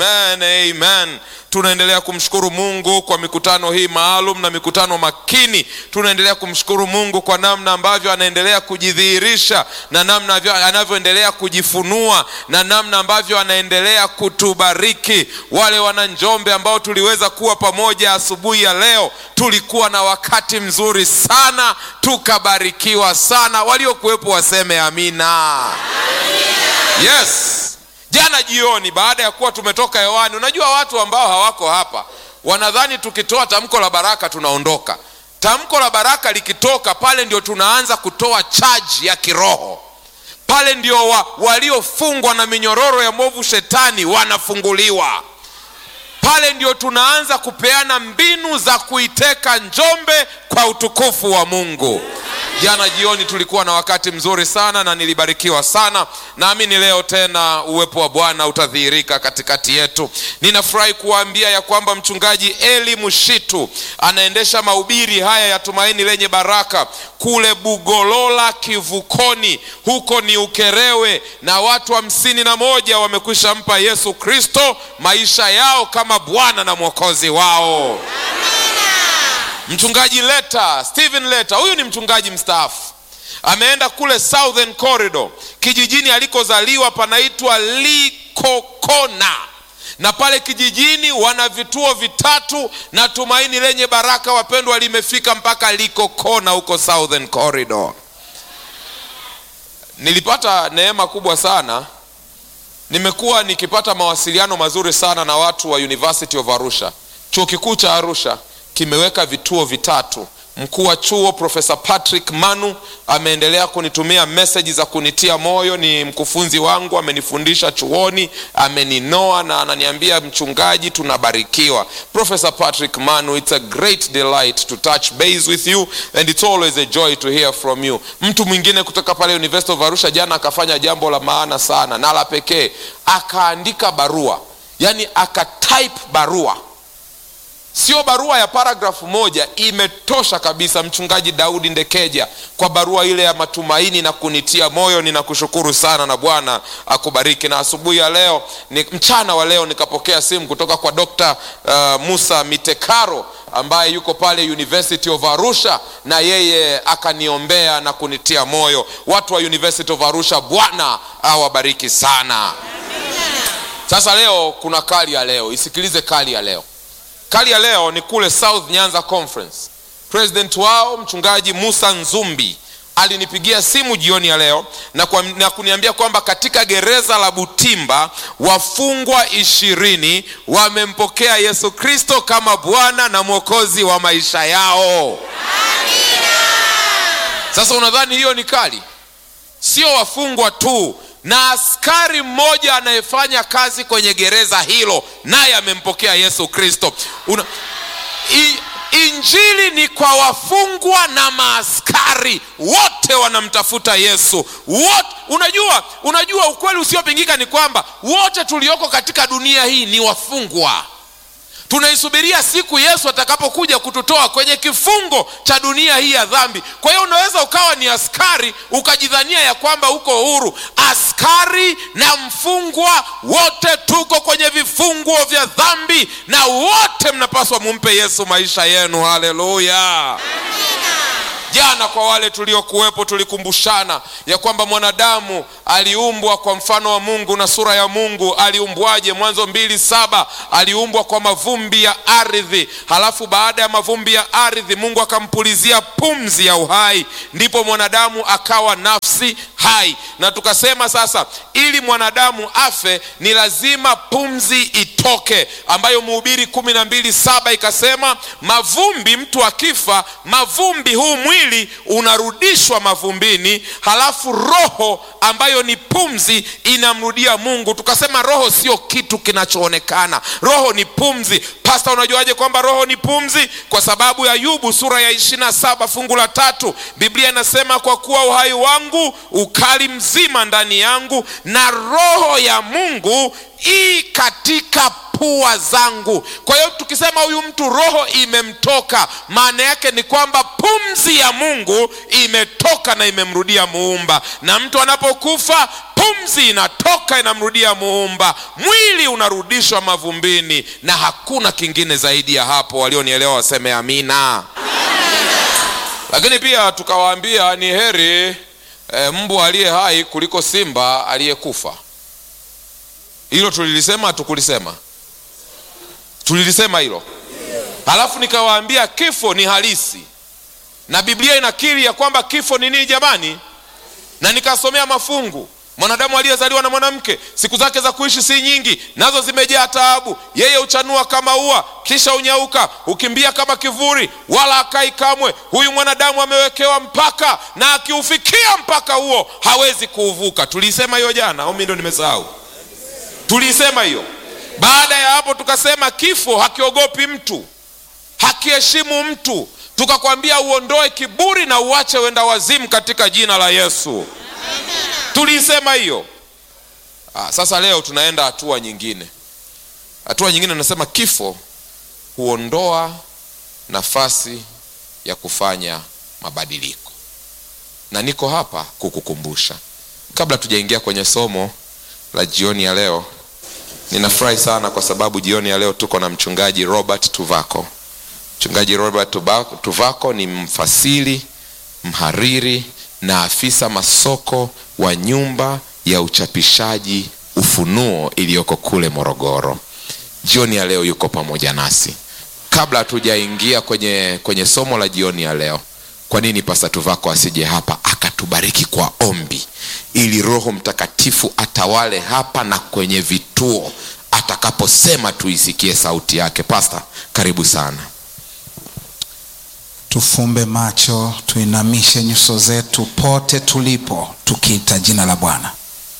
Amen, amen. Tunaendelea kumshukuru Mungu kwa mikutano hii maalum na mikutano makini. Tunaendelea kumshukuru Mungu kwa namna ambavyo anaendelea kujidhihirisha na namna avyo- anavyoendelea kujifunua na namna ambavyo anaendelea kutubariki. Wale wana Njombe ambao tuliweza kuwa pamoja asubuhi ya leo, tulikuwa na wakati mzuri sana, tukabarikiwa sana. Waliokuwepo waseme amina. Yes. Jana jioni baada ya kuwa tumetoka hewani, unajua watu ambao hawako hapa wanadhani tukitoa tamko la baraka tunaondoka. Tamko la baraka likitoka pale ndio tunaanza kutoa chaji ya kiroho. Pale ndio wa, waliofungwa na minyororo ya mwovu shetani wanafunguliwa. Pale ndio tunaanza kupeana mbinu za kuiteka Njombe kwa utukufu wa Mungu. Jana jioni tulikuwa na wakati mzuri sana na nilibarikiwa sana. Naamini leo tena uwepo wa Bwana utadhihirika katikati yetu. Ninafurahi kuwaambia ya kwamba mchungaji Eli Mushitu anaendesha mahubiri haya ya tumaini lenye baraka kule Bugolola Kivukoni, huko ni Ukerewe, na watu hamsini na moja wamekwisha mpa Yesu Kristo maisha yao kama Bwana na Mwokozi wao. Mchungaji Leta, Stephen Leta, huyu ni mchungaji mstaafu, ameenda kule Southern Corridor, kijijini alikozaliwa panaitwa Likokona, na pale kijijini wana vituo vitatu, na tumaini lenye baraka, wapendwa, limefika mpaka Likokona huko Southern Corridor. Nilipata neema kubwa sana, nimekuwa nikipata mawasiliano mazuri sana na watu wa University of Arusha. Chuo kikuu cha Arusha kimeweka vituo vitatu. Mkuu wa chuo Profesa Patrick Manu ameendelea kunitumia meseji za kunitia moyo. Ni mkufunzi wangu, amenifundisha chuoni, ameninoa na ananiambia, mchungaji, tunabarikiwa. Profesa Patrick Manu, it's a great delight to touch base with you and it's always a joy to hear from you. Mtu mwingine kutoka pale University of Arusha jana akafanya jambo la maana sana na la pekee, akaandika barua, yani akatype barua sio barua ya paragrafu moja, imetosha kabisa. Mchungaji Daudi Ndekeja, kwa barua ile ya matumaini na kunitia moyo, ninakushukuru sana na Bwana akubariki. Na asubuhi ya leo ni mchana wa leo nikapokea simu kutoka kwa Dr. uh, Musa Mitekaro ambaye yuko pale University of Arusha, na yeye akaniombea na kunitia moyo. Watu wa University of Arusha, Bwana awabariki sana. Sasa leo kuna kali ya leo, isikilize kali ya leo. Kali ya leo ni kule South Nyanza Conference. President wao mchungaji Musa Nzumbi alinipigia simu jioni ya leo na, kwa, na kuniambia kwamba katika gereza la Butimba wafungwa ishirini wamempokea Yesu Kristo kama Bwana na Mwokozi wa maisha yao. Sasa unadhani hiyo ni kali? Sio wafungwa tu na askari mmoja anayefanya kazi kwenye gereza hilo naye amempokea Yesu Kristo. Una... I... Injili ni kwa wafungwa na maaskari wote wanamtafuta Yesu wote. Unajua, unajua ukweli usiopingika ni kwamba wote tulioko katika dunia hii ni wafungwa. Tunaisubiria siku Yesu atakapokuja kututoa kwenye kifungo cha dunia hii ya dhambi. Kwa hiyo unaweza ukawa ni askari ukajidhania ya kwamba uko huru. Askari na mfungwa wote tuko kwenye vifungo vya dhambi, na wote mnapaswa mumpe Yesu maisha yenu. Haleluya! Jana kwa wale tuliokuwepo tulikumbushana ya kwamba mwanadamu aliumbwa kwa mfano wa Mungu na sura ya Mungu. Aliumbwaje? Mwanzo mbili saba aliumbwa kwa mavumbi ya ardhi, halafu baada ya mavumbi ya ardhi Mungu akampulizia pumzi ya uhai, ndipo mwanadamu akawa nafsi hai. Na tukasema sasa, ili mwanadamu afe ni lazima pumzi itoke, ambayo Mhubiri kumi na mbili saba ikasema, mavumbi, mtu akifa mavumbi, huu mwili unarudishwa mavumbini, halafu roho ambayo ni pumzi inamrudia Mungu. Tukasema roho sio kitu kinachoonekana, roho ni pumzi. Pasta, unajuaje kwamba roho ni pumzi? Kwa sababu ya Ayubu sura ya ishirini na saba fungu la tatu Biblia inasema kwa kuwa uhai wangu ukali mzima ndani yangu, na roho ya Mungu i katika pua zangu kwa hiyo tukisema huyu mtu roho imemtoka maana yake ni kwamba pumzi ya mungu imetoka na imemrudia muumba na mtu anapokufa pumzi inatoka inamrudia muumba mwili unarudishwa mavumbini na hakuna kingine zaidi ya hapo walionielewa waseme amina lakini pia tukawaambia ni heri e, mbwa aliye hai kuliko simba aliyekufa hilo tulilisema hatukulisema tulilisema hilo halafu nikawaambia kifo ni halisi na biblia inakiri ya kwamba kifo ni nini jamani na nikasomea mafungu mwanadamu aliyezaliwa na mwanamke siku zake za kuishi si nyingi nazo zimejaa taabu yeye huchanua kama ua kisha unyauka hukimbia kama kivuli wala akai kamwe huyu mwanadamu amewekewa mpaka na akiufikia mpaka huo hawezi kuuvuka tuliisema hiyo jana au mi ndo nimesahau tuliisema hiyo baada ya hapo tukasema kifo hakiogopi mtu hakiheshimu mtu tukakwambia uondoe kiburi na uache wenda wazimu katika jina la yesu tuliisema hiyo ah, sasa leo tunaenda hatua nyingine hatua nyingine nasema kifo huondoa nafasi ya kufanya mabadiliko na niko hapa kukukumbusha kabla tujaingia kwenye somo la jioni ya leo ninafurahi sana kwa sababu jioni ya leo tuko na mchungaji robert tuvako mchungaji robert tuvako ni mfasiri mhariri na afisa masoko wa nyumba ya uchapishaji ufunuo iliyoko kule morogoro jioni ya leo yuko pamoja nasi kabla hatujaingia kwenye kwenye somo la jioni ya leo kwa nini pasta tuvako asije hapa akatubariki kwa ombi ili roho mtakatifu atawale hapa na kwenye vituo atakaposema tuisikie sauti yake pasta karibu sana tufumbe macho tuinamishe nyuso zetu pote tulipo tukiita jina la bwana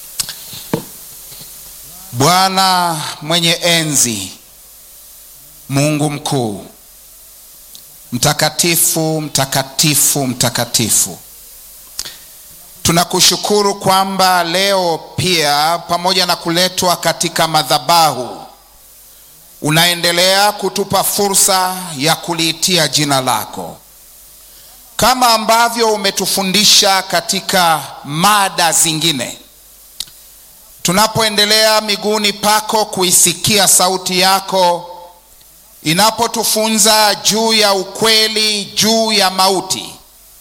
bwana mwenye enzi mungu mkuu mtakatifu mtakatifu mtakatifu tunakushukuru kwamba leo pia pamoja na kuletwa katika madhabahu unaendelea kutupa fursa ya kuliitia jina lako kama ambavyo umetufundisha katika mada zingine tunapoendelea miguuni pako kuisikia sauti yako inapotufunza juu ya ukweli juu ya mauti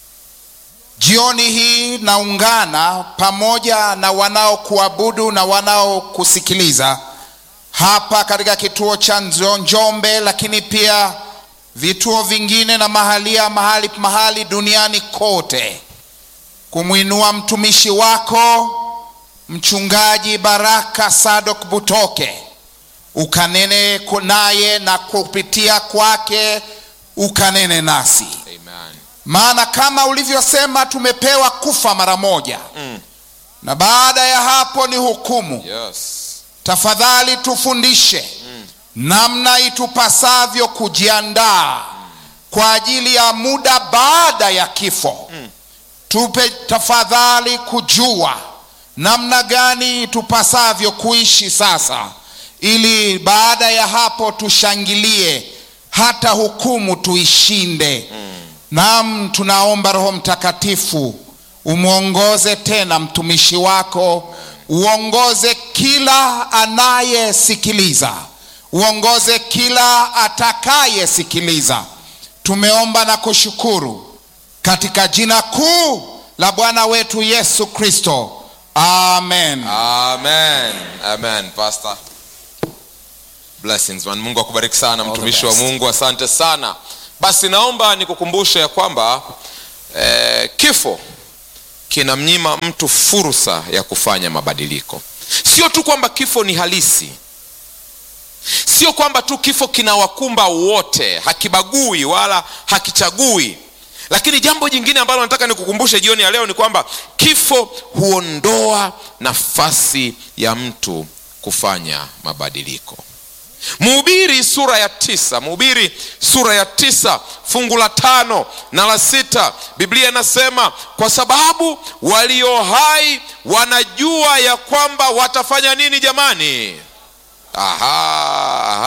jioni hii naungana pamoja na wanaokuabudu na wanaokusikiliza hapa katika kituo cha njombe lakini pia vituo vingine na mahalia mahali mahali duniani kote kumwinua mtumishi wako mchungaji baraka sadok butoke ukanene naye na kupitia kwake ukanene nasi Amen. maana kama ulivyosema tumepewa kufa mara moja Mm. na baada ya hapo ni hukumu Yes. tafadhali tufundishe mm. namna itupasavyo kujiandaa kwa ajili ya muda baada ya kifo mm. tupe tafadhali kujua namna gani itupasavyo kuishi sasa ili baada ya hapo tushangilie hata hukumu tuishinde mm. nam tunaomba roho mtakatifu umwongoze tena mtumishi wako uongoze kila anayesikiliza uongoze kila atakayesikiliza tumeomba na kushukuru katika jina kuu la bwana wetu yesu kristo amen Amen. Amen. Pastor. Blessings man. Mungu akubariki sana the mtumishi wa best. Mungu. Asante sana. Basi naomba nikukumbushe ya kwamba eh, kifo kinamnyima mtu fursa ya kufanya mabadiliko. Sio tu kwamba kifo ni halisi, sio kwamba tu kifo kinawakumba wote, hakibagui wala hakichagui. Lakini jambo jingine ambalo nataka nikukumbushe jioni ya leo ni kwamba kifo huondoa nafasi ya mtu kufanya mabadiliko. Mhubiri sura ya tisa, Mhubiri sura ya tisa fungu la tano na la sita, Biblia inasema kwa sababu walio hai wanajua ya kwamba watafanya nini jamani? Aha,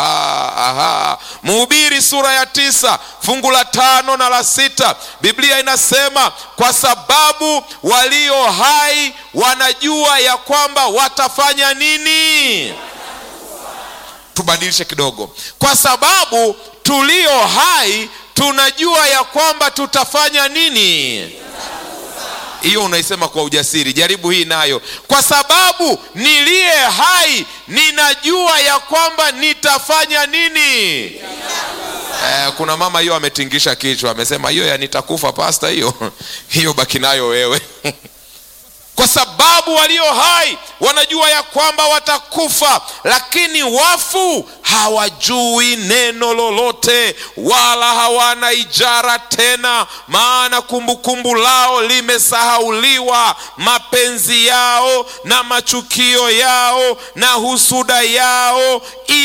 Mhubiri sura ya tisa fungu la tano na la sita Biblia inasema kwa sababu walio hai wanajua ya kwamba watafanya nini. Tubadilishe kidogo, kwa sababu tulio hai tunajua ya kwamba tutafanya nini. Hiyo unaisema kwa ujasiri. Jaribu hii nayo, kwa sababu niliye hai ninajua ya kwamba nitafanya nini. Eh, kuna mama hiyo ametingisha kichwa, amesema hiyo ya nitakufa pasta, hiyo hiyo baki nayo wewe kwa sababu walio hai wanajua ya kwamba watakufa, lakini wafu hawajui neno lolote, wala hawana ijara tena, maana kumbukumbu lao limesahauliwa. Mapenzi yao na machukio yao na husuda yao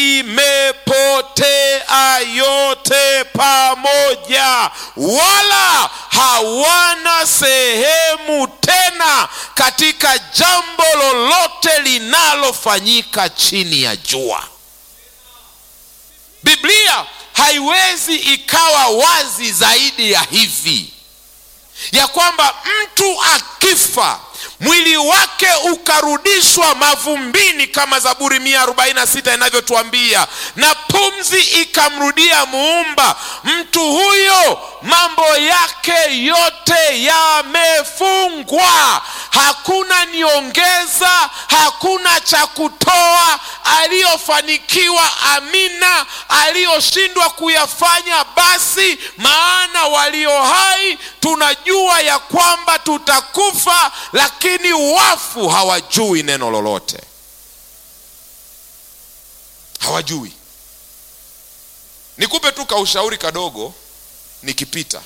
imepotea yote pamoja, wala hawana sehemu tena katika jambo lolote linalofanyika chini ya jua. Biblia haiwezi ikawa wazi zaidi ya hivi ya kwamba mtu akifa mwili wake ukarudishwa mavumbini kama Zaburi mia arobaini na sita inavyotuambia, na pumzi ikamrudia Muumba, mtu huyo mambo yake yote yamefungwa. Hakuna niongeza, hakuna cha kutoa. Aliyofanikiwa amina, aliyoshindwa kuyafanya basi. Maana walio hai tunajua ya kwamba tutakufa, lakini wafu hawajui neno lolote, hawajui. Nikupe tu kaushauri kadogo nikipita,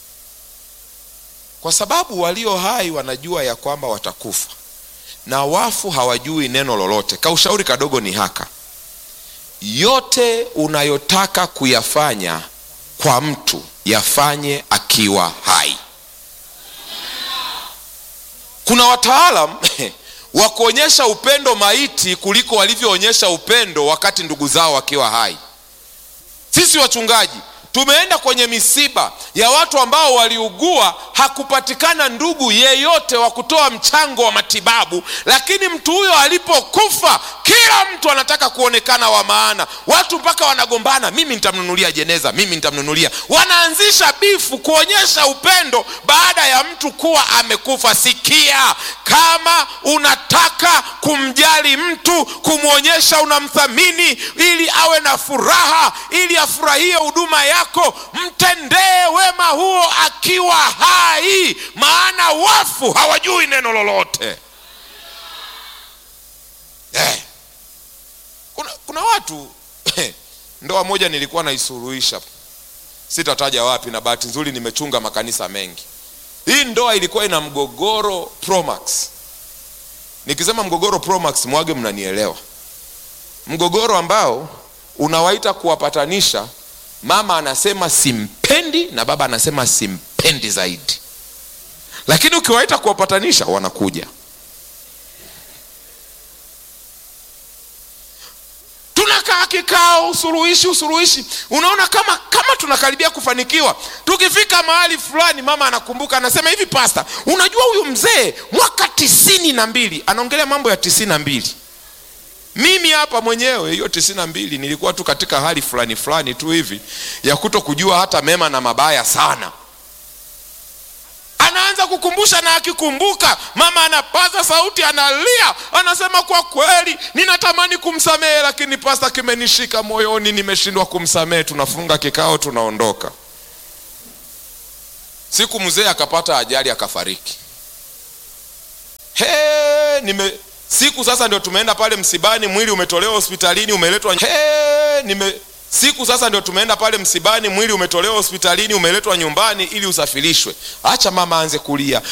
kwa sababu walio hai wanajua ya kwamba watakufa na wafu hawajui neno lolote. Kaushauri kadogo ni haka, yote unayotaka kuyafanya kwa mtu yafanye akiwa hai. Kuna wataalam wa kuonyesha upendo maiti kuliko walivyoonyesha upendo wakati ndugu zao wakiwa hai. Sisi wachungaji tumeenda kwenye misiba ya watu ambao waliugua, hakupatikana ndugu yeyote wa kutoa mchango wa matibabu, lakini mtu huyo alipokufa, kila mtu anataka kuonekana wa maana. Watu mpaka wanagombana, mimi nitamnunulia jeneza, mimi nitamnunulia. Wanaanzisha bifu kuonyesha upendo baada ya mtu kuwa amekufa. Sikia, kama unataka kumjali mtu, kumwonyesha unamthamini, ili awe na furaha, ili afurahie huduma yako mtendee wema huo akiwa hai, maana wafu hawajui neno lolote. Eh, kuna, kuna watu ndoa moja nilikuwa naisuluhisha, sitataja wapi, na bahati nzuri nimechunga makanisa mengi. Hii ndoa ilikuwa ina mgogoro Promax. Nikisema mgogoro Promax, mwage mnanielewa, mgogoro ambao unawaita kuwapatanisha mama anasema simpendi na baba anasema simpendi zaidi, lakini ukiwaita kuwapatanisha wanakuja. Tunakaa kikao, usuluhishi, usuluhishi. Unaona kama kama tunakaribia kufanikiwa. Tukifika mahali fulani, mama anakumbuka, anasema hivi, pasta, unajua huyu mzee mwaka tisini na mbili anaongelea mambo ya tisini na mbili mimi hapa mwenyewe hiyo tisini na mbili nilikuwa tu katika hali fulani fulani tu hivi ya kuto kujua hata mema na mabaya sana. Anaanza kukumbusha, na akikumbuka mama anapaza sauti, analia, anasema kwa kweli ninatamani kumsamehe, lakini pasta, kimenishika moyoni, nimeshindwa kumsamehe. Tunafunga kikao, tunaondoka. Siku mzee akapata ajali, akafariki. He, nime siku sasa ndio tumeenda pale msibani, mwili umetolewa hospitalini, umeletwa He, nime siku sasa ndio tumeenda pale msibani, mwili umetolewa hospitalini, umeletwa nyumbani ili usafirishwe. Acha mama aanze kulia,